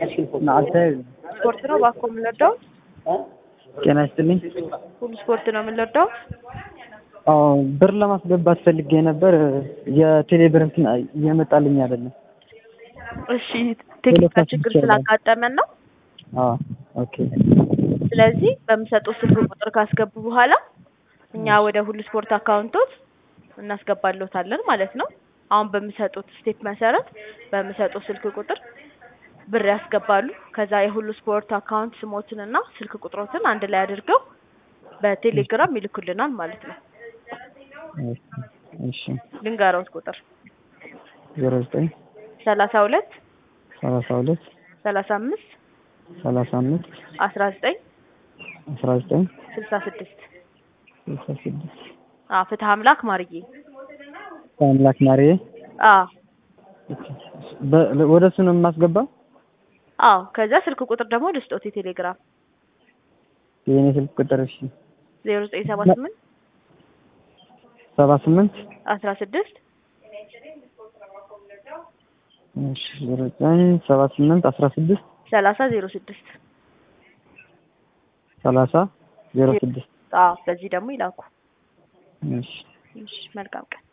ናአተ ስፖርት ነው ባኮ የምንወደው ጤና ይስጥልኝ። ሁሉ ስፖርት ነው የምንወደው። አዎ ብር ለማስገባት ፈልጌ ነበር። የቴሌ ብር እንትን እየመጣልኝ አይደለም። እሺ ቴክኒካል ችግር ስላጋጠመን ነው። አዎ ኦኬ። ስለዚህ በምሰጡት ስልክ ቁጥር ካስገቡ በኋላ እኛ ወደ ሁሉ ስፖርት አካውንቶች እናስገባለታለን ማለት ነው። አሁን በሚሰጡት ስቴፕ መሰረት በሚሰጡት ስልክ ቁጥር ብር ያስገባሉ። ከዛ የሁሉ ስፖርት አካውንት ስሞትንና ስልክ ቁጥሮትን አንድ ላይ አድርገው በቴሌግራም ይልኩልናል ማለት ነው። እሺ ልንገረውት ቁጥር ዜሮ ዘጠኝ ሰላሳ ሁለት ሰላሳ ሁለት ሰላሳ አምስት ሰላሳ አምስት አስራ ዘጠኝ አስራ ዘጠኝ ስልሳ ስድስት ስልሳ ስድስት አዎ ፍትህ አምላክ ማርዬ አምላክ ማርዬ አዎ በ- ወደ እሱ ነው የማስገባው። አዎ ከዛ ስልክ ቁጥር ደግሞ ልስጦት የቴሌግራም የኔ ስልክ ቁጥር እሺ ዜሮ ዘጠኝ ሰባ ስምንት ሰባ ስምንት አስራ ስድስት እሺ ዜሮ ዘጠኝ ሰባ ስምንት አስራ ስድስት ሰላሳ ዜሮ ስድስት ሰላሳ ዜሮ ስድስት አዎ በዚህ ደግሞ ይላኩ። እሺ እሺ መልካም ቀን